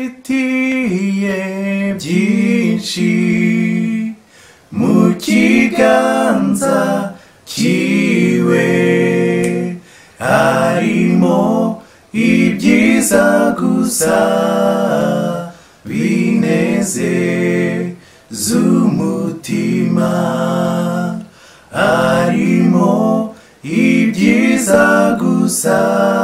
amfitiye byinshi mu kiganza cyiwe harimo ibyiza gusa binezeza umutima harimo ibyiza gusa